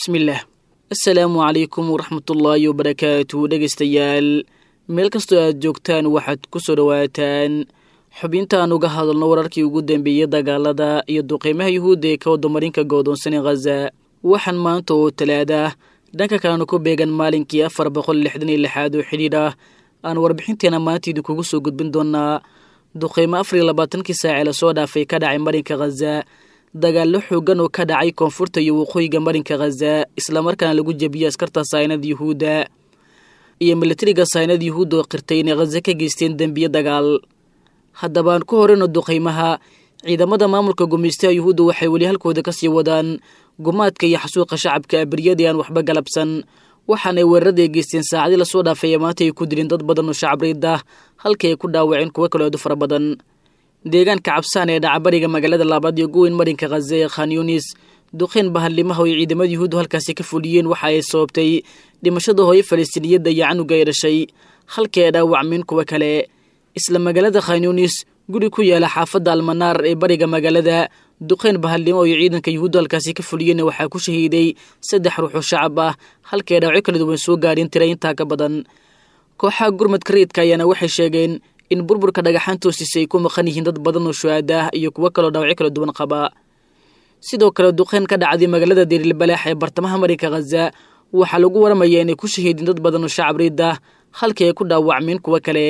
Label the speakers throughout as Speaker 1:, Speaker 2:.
Speaker 1: bismillaah assalaamu calaykum waraxmatullaahi wabarakaatu dhegaystayaal meel kastoo aad joogtaan waxaad ku soo dhowaataan xubintaan uga hadalno wararkii ugu dambeeyey dagaalada iyo duqeymaha yuhuudda ee ka wadamarinka goodoonsan ee khaza waxaan maanta oo talaada dhanka kalena ku beegan maalinkii afar boqol lixdan iyo lixaad oo xidhiidh ah aan warbixinteena maanta idinkugu soo gudbin doonaa duqeymo afar iyo labaatankii saacee lasoo dhaafay ka dhacay marinka khaza dagaallo xoogan oo ka dhacay koonfurta iyo waqooyiga marinka khaza islamarkaana lagu jebiyey askarta saynada yuhuudda iyo milatariga saynada yuhuudda oo qirtay inay khaza ka geysteen dembiye dagaal haddaba aan ku horeyno duqeymaha ciidamada maamulka gumeystaha yuhuudda waxay weli halkooda kasii wadaan gumaadka iyo xasuuqa shacabka abriyadii aan waxba galabsan waxaanay weeraraday geysteen saacadii lasoo dhaafay ee maanta ay ku dilin dad badan oo shacabriid ah halkii ay ku dhaawaceen kuwo kaloo aadu fara badan deegaanka cabsaan ee dhacabariga magaalada labaad iyo guweyn marinka khaza ee khan yunis duqeyn bahallimaha oo ay ciidamada yuhuuddu halkaasi ka fuliyeen waxa ay sababtay dhimashada hooyo falastiiniyadda iyo canuga ay dhashay halkii ay dhaawacmeen kuwo kale isla magaalada khan yunis guri ku yaala xaafadda almanaar ee bariga magaalada duqeyn bahallimo iyo ciidanka yuhuuddu halkaasi ka fuliyeen waxaa ku shahiiday saddex ruux oo shacab ah halkii ay dhaawacyo kala duwan soo gaadheen tira intaa ka badan kooxaha gurmadka rayidka ayaana waxay sheegeen in burburka dhagaxaan toosiisa ay ku maqan yihiin dad badan oo shuhaada ah iyo kuwo kaloo dhaawacyo kala duwan qaba sidoo kale duqeyn ka dhacday magaalada derilbalaax ee bartamaha marinka khaza waxaa lagu waramayaa inay ku shahiideen dad badan oo shacab riid ah halkii ay ku dhaawacmeen kuwo kale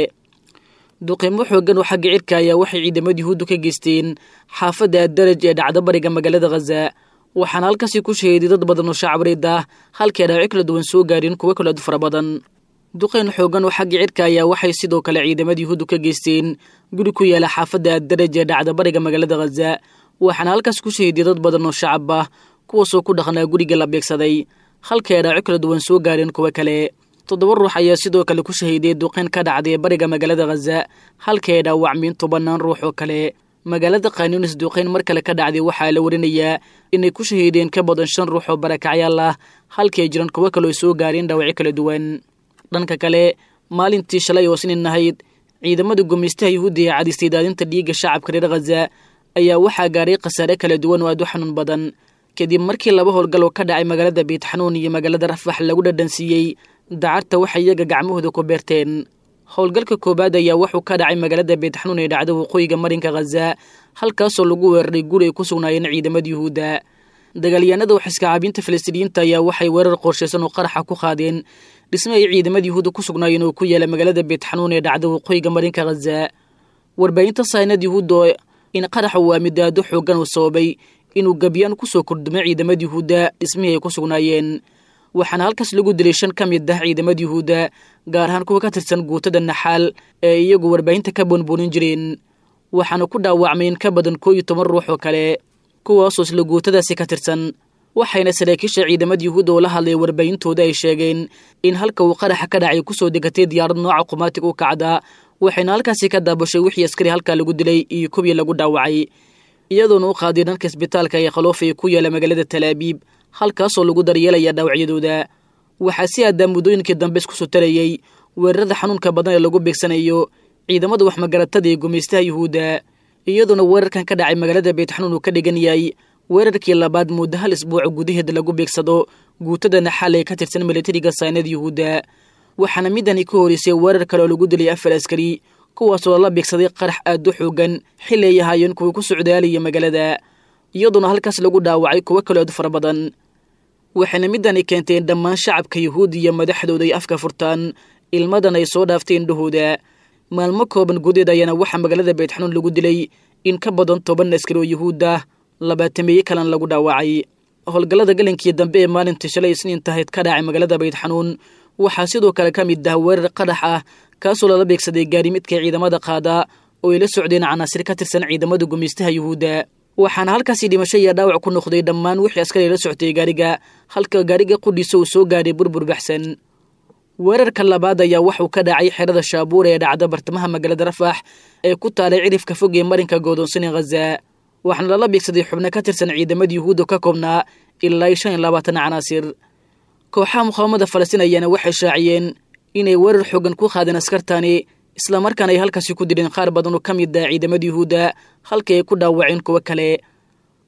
Speaker 1: duqeymo xoogan oo xagga cirka ayaa waxay ciidamada yuhuuddu ka geysteen xaafadda addaraj ee dhacda bariga magaalada khaza waxaana halkaasi ku shahiiday dad badan oo shacab riid ah halkii ay dhaawacyo kala duwan soo gaadheen kuwo kaloo aad fara badan duqeyn xoogan oo xagga cirka ayaa waxay sidoo kale ciidamada yuhuuddu ka geysteen guri ku yaala xaafadda addaraj ee dhacda bariga magaalada khaza waxaana halkaas ku shahiiday dad badan oo shacab ah kuwaasoo ku dhaqnaa guriga la beegsaday halkii ay dhaawacyo kala duwan soo gaadheen kuwo kale toddoba ruux ayaa sidoo kale ku shahiiday duqeyn ka dhacday bariga magaalada khaza halkii ay dhaawacmeen tobannaan ruux oo kale magaalada khanyunis duqeyn mar kale ka dhacday waxaa la warinayaa inay ku shahiideen ka badan shan ruux oo barakacyaal ah halkii ay jiraan kuwo kale oo soo gaareen dhaawacyo kala duwan dhanka kale maalintii shalay oo sinin ahayd ciidamada gumeystaha yuhuudda ee cadistay daadinta dhiigga shacabka reer khaza ayaa waxaa gaaray khasaare kala duwan oo aad u xanuun badan kadib markii laba howlgal oo ka dhacay magaalada beytxanuun iyo magaalada rafax lagu dhadhansiiyey dacarta waxay iyaga gacmahooda ku beerteen howlgalka koowaad ayaa wuxuu ka dhacay magaalada beytxanuun ee dhacda waqooyiga marinka khaza halkaasoo lagu weeraray guri ay ku sugnaayeen ciidamada yuhuudda dagaalyahanada waxiska caabinta falastiiniyiinta ayaa waxay weerar qorshaysan oo qaraxa ku qaadeen dhisme ay ciidamada yuhuudda ku sugnaayeen oo ku yaala magaalada beytxanuun ee dhacda waqooyiga marinka khaza warbaahinta saynad yuhuudda in qaraxa uu amidaado xoogan uu sababay inuu gabyaan kusoo kordhumay ciidamada yuhuudda dhismihii ay ku sugnaayeen waxaana halkaas lagu dilay shan ka mid ah ciidamada yuhuudda gaar ahaan kuwa ka tirsan guutada naxaal ee iyagu warbaahinta ka boonboonin jireen waxaana ku dhaawacmay in ka badan koo iyo toban ruux oo kale kuwaasoo isla guutadaasi ka tirsan waxayna saraakiisha ciidamada yuhuudda oo la hadlay warbaahintooda ay sheegeen in halka uu qaraxa ka dhacay kusoo degatay diyaarad nooca qumaatig u kacda waxayna halkaasi ka daabashay wixii askari halkaa lagu dilay iyo kuwii lagu dhaawacay iyadoona u qaaday dhanka isbitaalka ee khaloofay ku yaala magaalada talaabiib halkaasoo lagu daryeelaya dhaawacyadooda waxaa si aadaa muddooyinkii dambe iskusoo tarayey weerarada xanuunka badan ee lagu beegsanayo ciidamada waxmagaratada ee gumeystaha yuhuudda iyadoona weerarkan ka dhacay magaalada beytxanuun uu ka dhigan yahay weerarkii labaad muddo hal isbuuca gudaheeda lagu beegsado guutada naxaal ee ka tirsan milatariga saynada yuhuudda waxaana midani ka horeysay weerar kale oo lagu dilay afar askari kuwaasoo lala beegsaday qarax aad u xoogan xili ay ahaayeen kuwa ku socdaalaya magaalada iyadoona halkaas lagu dhaawacay kuwo kaloo aad fara badan waxayna midani keentay in dhammaan shacabka yuhuud iyo madaxdooda ay afka furtaan ilmadan ay soo dhaaftay indhahooda maalmo kooban gudeed ayaana waxaa magaalada beytxanuun lagu dilay in ka badan toban askari oo yuhuud ah labaatameeye kalena lagu dhaawacay howlgallada galinkii dambe ee maalintii shalay isniin tahayd ka dhacay magaalada beytxanuun waxaa sidoo kale ka mid ah weerar qarax ah kaasoo lala beegsaday gaarimidka ciidamada qaada oo ay la socdeen canaasir ka tirsan ciidamada gumeystaha yuhuudda waxaana halkaasi dhimasho iyo dhaawac ku noqday dhammaan wixii askari la soctay gaariga halka gaariga qudhiisa uu soo gaadhay burbur baxsan weerarka labaad ayaa waxuu ka dhacay xerada shaabuur ee dhacda bartamaha magaalada rafax ee ku taalay cirifka fog ee marinka goodoonsan ee khaza waxaana lala beegsaday xubno ka tirsan ciidamada yuhuudda ka koobnaa ilaa shan iyo labaatan canaasir kooxaha muqaawamada falastiin ayaana waxay shaaciyeen inay weerar xoogan ku qaadeen askartani islamarkaana ay halkaasi ku dileen qaar badan oo ka mid ah ciidamada yuhuudda halkii ay ku dhaawaceen kuwo kale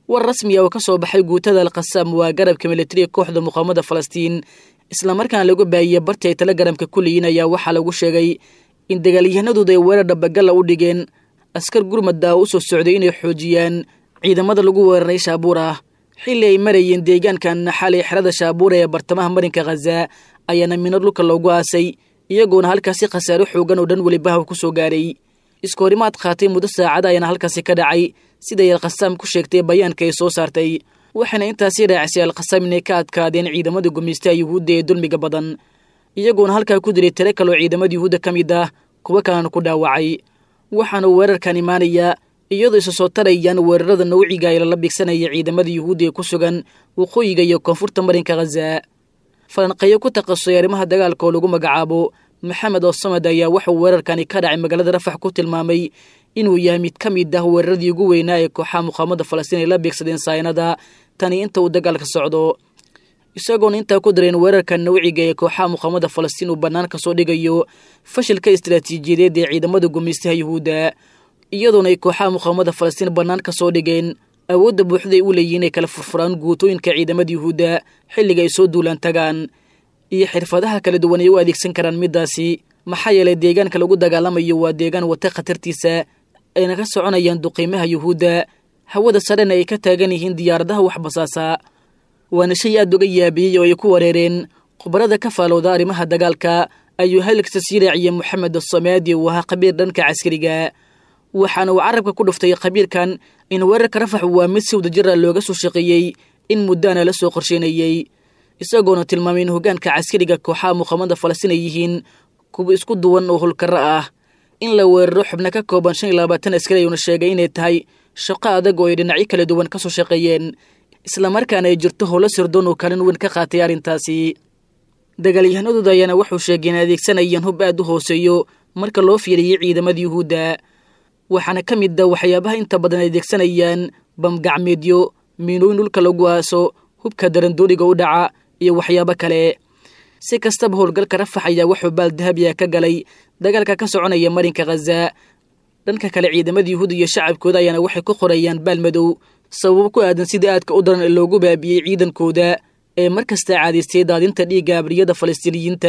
Speaker 1: war rasmiya oo ka soo baxay guutada alkhasaam waa garabka militariga kooxda muqaamada falastiin islamarkaana lagu baahiyey bartii ay telegaramka ku leeyiin ayaa waxaa lagu sheegay in dagaalyahanadooda ay weerar dhabagalla u dhigeen askar gurmadda u soo socday inay xoojiyaan ciidamada lagu weeraray shaabuur ah xilli ay marayeen deegaankan xalay xerada shaabuura ee bartamaha marinka khaza ayaana mino dhulka loogu aasay iyagoona halkaasi khasaaro xoogan oo dhan welibaha ku soo gaaray isku horimaad qaatay muddo saacada ayaana halkaasi ka dhacay siday alkhasaam ku sheegtay bayaanka ay soo saartay waxaana intaasi raacisay alkhasaam inay ka adkaadeen ciidamada gumaystaha yuhuudda ee dulmiga badan iyagoona halkaa ku diray tiro kaloo ciidamada yuhuudda ka mid ah kuwo kalena ku dhaawacay waxaana weerarkan imaanayaa iyadoo isa soo tarayaan weerarada nawciga ee lala bigsanaya ciidamada yuhuudda ee ku sugan waqooyiga iyo koonfurta marinka khaza falanqeeyo ku takhasusay arrimaha dagaalka oo lagu magacaabo maxamed oosamad ayaa wuxuu weerarkani ka dhacay magaalada rafax ku tilmaamay inuu yahay mid ka mid ah weeraradii ugu weynaa ee kooxaha muqaamada falastiin ay la beegsadeen saynada tani inta uu dagaalka socdo isagoona intaa ku dareen weerarka nawciga ee kooxaha muqaamada falastiin uu bannaan ka soo dhigayo fashilka istaraatiijiyadeed ee ciidamada gumaystaha yuhuudda iyadoona ay kooxaha muqaamada falastiin bannaan ka soo dhigeen awoodda buuxday u leeyihin inay kala furfuraan guutooyinka ciidamada yuhuudda xilliga ay soo duulaan tagaan iyo xirfadaha kala duwan ay u adeegsan karaan middaasi maxaa yeelay deegaanka lagu dagaalamayo waa deegaan wata khatartiisa ayna ka soconayaan duqiimaha yuhuudda hawada sarena ay ka taagan yihiin diyaaradaha wax basaasa waana shay aad uga yaabiyey oo ay ku wareereen khubarada ka faalowda arrimaha dagaalka ayuu halkasta sii raaciyey moxamed asamaadi uu ahaa khabiir dhanka caskariga waxaana uu carabka ku dhuftay khabiirkan in weerarka rafax waa mid si wadajira looga soo shaqeeyey in muddaana la soo qorsheynayey isagoona tilmaamay in hoggaanka caskariga kooxaha muqaamada falastiin ay yihiin kuwa isku duwan oo hulkaro ah in la weeraro xubno ka kooban shan iyo labaatan askari ayuuna sheegay inay tahay shaqo adag oo ay dhinacyo kala duwan ka soo shaqeeyeen islamarkaana ay jirto howlo sirdoon oo kaalin weyn ka qaatay arrintaasi dagaalyahanadooda ayaana wuxuu sheegay in adeegsanayaan hub aad u hooseeyo marka loo fiiriyey ciidamada yuhuudda waxaana ka mid a waxyaabaha inta badan ay adeegsanayaan bamgacmeedyo miinooyin dhulka lagu aaso hubka darandooniga u dhaca iyo waxyaabo kale si kastaba howlgalka rafax ayaa wuxuu baal dahabiya ka galay dagaalka ka soconaya marinka khaza dhanka kale ciidamada yuhuud iyo shacabkooda ayaana waxay ku qorayaan baal madow sababo ku aadan sida aadka u daran ee loogu baabiyey ciidankooda ee mar kasta caadaystay daadinta dhiigga abriyada falastiiniyiinta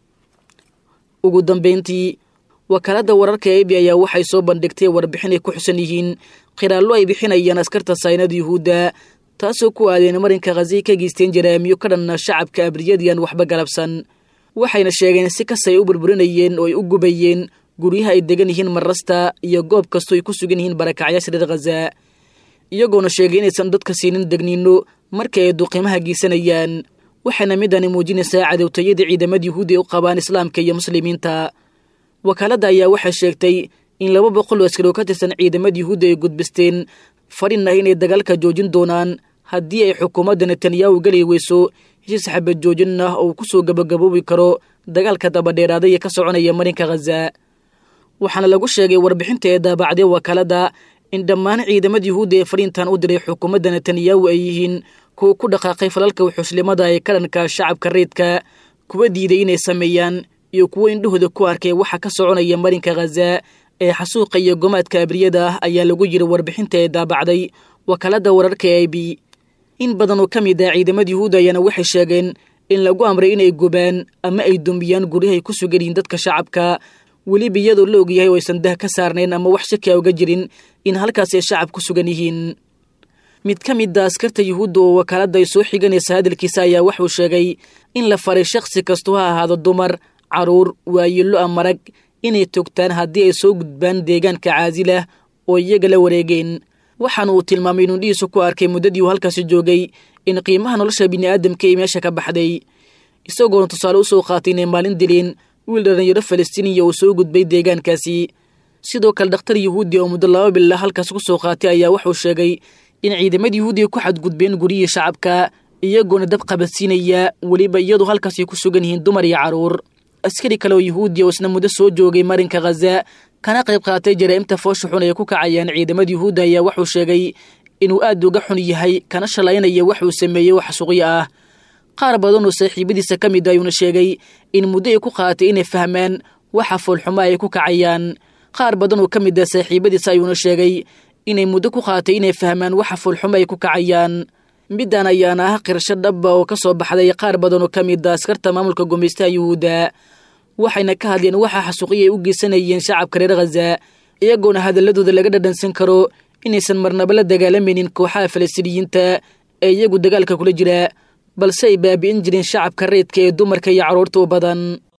Speaker 1: ugu dambayntii wakaaladda wararka e b ayaa waxay soo bandhigtay warbixin ay ku xusan yihiin khiraallo ay bixinayaan askarta saynada yuhuudda taasoo ku aadeen marinka khazay ka geysteen jaraamiyo ka dhanna shacabka abriyadiyan waxba galabsan waxayna sheegeen si kastay u burburinayeen oo ay u gubayeen guryaha ay degan yihiin marrasta iyo goob kastoo ay ku sugan yihiin barakacyaasha reer khaza iyagoona sheegay inaysan dadka siinin degniino marka ay duqiimaha geysanayaan waxaana midani muujinaysaa cadowtayada ciidamada yuhuudi ay u qabaan islaamka iyo muslimiinta wakaaladda ayaa waxay sheegtay in laba boqol oo askari oo ka tirsan ciidamada yuhuudda ay gudbisteen fadhin ah inay dagaalka joojin doonaan haddii ay xukuumadda netanyahu geli weyso heshiis xabad joojin ah oo uu ku soo gabagaboobi karo dagaalka dabadheeraaday ee ka soconaya marinka khaza waxaana lagu sheegay warbixinta ee daabacday wakaaladda in dhammaan ciidamada yuhuudda ee fadhiintan u diray xukuumadda netanyahu ay yihiin kuwa ku dhaqaaqay falalka wuxuuslimada ee ka dhanka shacabka reedka kuwa diiday inay sameeyaan iyo kuwo indhahooda ku arkay waxa ka soconaya marinka khaza ee xasuuqa iyo gomaadka abriyada ah ayaa lagu yiri warbixinta ee daabacday wakaaladda wararka e b in badan oo ka mid ah ciidamada yuhuudda ayaana waxay sheegeen in lagu amray inay gubaan ama ay dumbiyaan guryahay ku sugan yihiin dadka shacabka weliba iyadoo la ogyahay oo aysan dah ka saarnayn ama wax shaki a uga jirin in halkaas ay shacab ku sugan yihiin mid ka mid a askarta yuhuudda oo wakaaladda ay soo xiganaysa hadalkiisa ayaa wuxuu sheegay in la faray shakhsi kastu ha ahaado dumar caruur waayillo a marag inay togtaan haddii ay soo gudbaan deegaanka caasilah oo iyaga la wareegeen waxaana uu tilmaamay inuu dhihiisu ku arkay muddadii uu halkaasi joogay in qiimaha nolosha bini'aadamka ay meesha ka baxday isagoona tusaale u soo qaatay inay maalin dileen wiil dhallinyaro falastiiniya uu soo gudbay deegaankaasi sidoo kale dhakhtar yuhuudi oo muddo laba bila halkaas ku soo qaatay ayaa wuxuu sheegay in ciidamada yuhuudiga ku xadgudbeen guryihii shacabka iyagoona dab qabadsiinaya weliba iyadoo halkaasay ku sugan yihiin dumar iyo carruur askari kale oo yuhuudiya oo isna muddo soo joogay marinka khaza kana qayb qaatay jaraa'imta foosha xun ay ku kacayaan ciidamada yuhuudda ayaa wuxuu sheegay inuu aad uga xun yahay kana shalaynaya waxuu sameeyey wax suqyo ah qaar badan oo saaxiibadiisa ka mid ayuuna sheegay in muddo ay ku qaatay inay fahmaan waxa foolxumo ay ku kacayaan qaar badan oo ka mid ah saaxiibadiisa ayuuna sheegay inay muddo ku qaatay inay fahmaan waxa fulxumo ay ku kacayaan middan ayaana ah qirasho dhaba oo ka soo baxday qaar badan oo ka mid a askarta maamulka gumaystaha yuhuudda waxayna ka hadleen waxa xasuuqiya ay u geysanayeen shacabka reer khaza iyagoona hadalladooda laga dhadhansan karo inaysan marnaba la dagaalamaynin kooxaha falastiiniyiinta ee iyagu dagaalka kula jira balse ay baabi'in jireen shacabka reydka ee dumarka iyo carruurta u badan